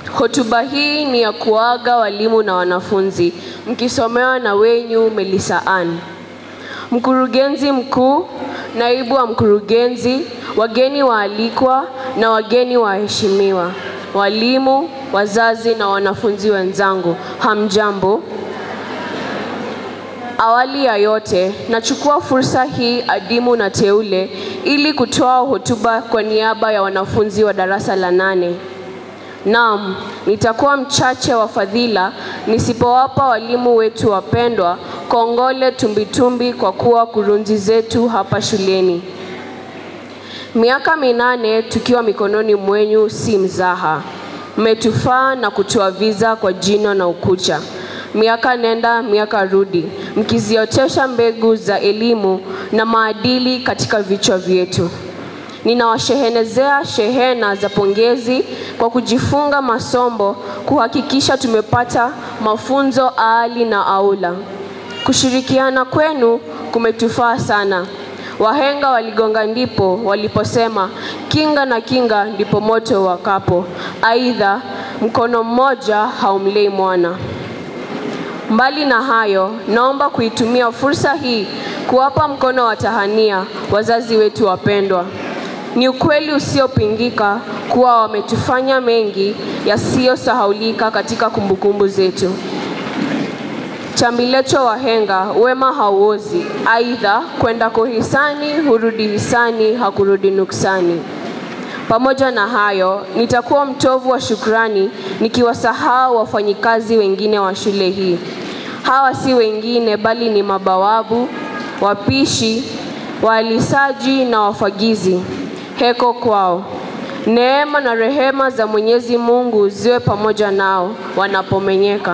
Hotuba hii ni ya kuaga walimu na wanafunzi, mkisomewa na wenyu Melissa Ann. Mkurugenzi mkuu, naibu wa mkurugenzi, wageni waalikwa na wageni waheshimiwa, walimu, wazazi na wanafunzi wenzangu, hamjambo. Awali ya yote, nachukua fursa hii adimu na teule ili kutoa hotuba kwa niaba ya wanafunzi wa darasa la nane. Naam, nitakuwa mchache wa fadhila nisipowapa walimu wetu wapendwa kongole tumbitumbi kwa kuwa kurunzi zetu hapa shuleni. Miaka minane tukiwa mikononi mwenyu si mzaha. Mmetufaa na kutuaviza kwa jino na ukucha. Miaka nenda miaka rudi, mkiziotesha mbegu za elimu na maadili katika vichwa vyetu. Ninawashehenezea shehena za pongezi kwa kujifunga masombo kuhakikisha tumepata mafunzo aali na aula. Kushirikiana kwenu kumetufaa sana. Wahenga waligonga ndipo waliposema kinga na kinga ndipo moto wakapo. Aidha, mkono mmoja haumlei mwana. Mbali na hayo, naomba kuitumia fursa hii kuwapa mkono wa tahania wazazi wetu wapendwa. Ni ukweli usiopingika kuwa wametufanya mengi yasiyosahaulika katika kumbukumbu zetu. Chambilecho wahenga, wema hauozi. Aidha, kwendako hisani hurudi hisani, hakurudi nuksani. Pamoja na hayo, nitakuwa mtovu wa shukrani nikiwasahau wafanyikazi wengine wa shule hii. Hawa si wengine bali ni mabawabu, wapishi, waalisaji na wafagizi. Heko kwao. Neema na rehema za Mwenyezi Mungu ziwe pamoja nao wanapomenyeka.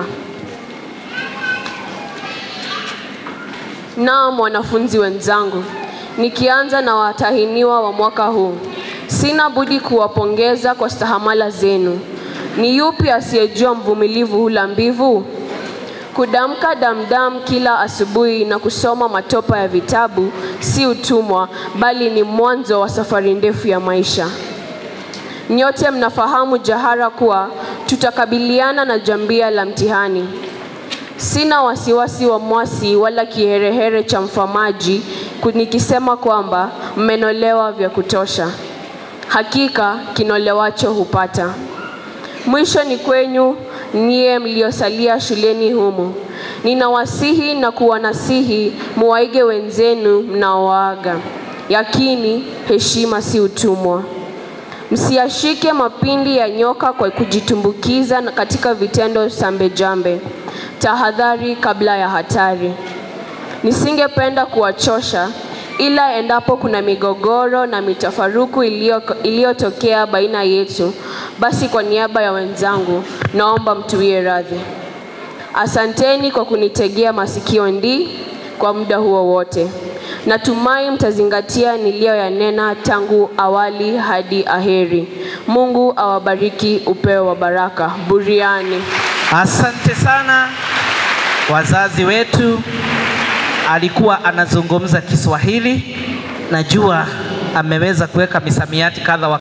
Naam, wanafunzi wenzangu, nikianza na watahiniwa wa mwaka huu, sina budi kuwapongeza kwa stahamala zenu. Ni yupi asiyejua mvumilivu hula mbivu? Kudamka damdam kila asubuhi na kusoma matopa ya vitabu si utumwa, bali ni mwanzo wa safari ndefu ya maisha. Nyote mnafahamu jahara kuwa tutakabiliana na jambia la mtihani. Sina wasiwasi wa mwasi wala kiherehere cha mfamaji nikisema kwamba mmenolewa vya kutosha. Hakika kinolewacho hupata. Mwisho ni kwenyu nyie mliosalia shuleni humu. Ninawasihi na kuwanasihi muwaige wenzenu mnaoaga. Yakini heshima si utumwa. Msiyashike mapindi ya nyoka kwa kujitumbukiza katika vitendo sambe jambe. Tahadhari kabla ya hatari. Nisingependa kuwachosha, ila endapo kuna migogoro na mitafaruku iliyotokea baina yetu, basi kwa niaba ya wenzangu naomba mtuwie radhi. Asanteni kwa kunitegea masikio ndi kwa muda huo wote. Natumai mtazingatia niliyoyanena tangu awali hadi aheri. Mungu awabariki upeo wa baraka. Buriani. Asante sana wazazi wetu. Alikuwa anazungumza Kiswahili, najua ameweza kuweka misamiati kadha wa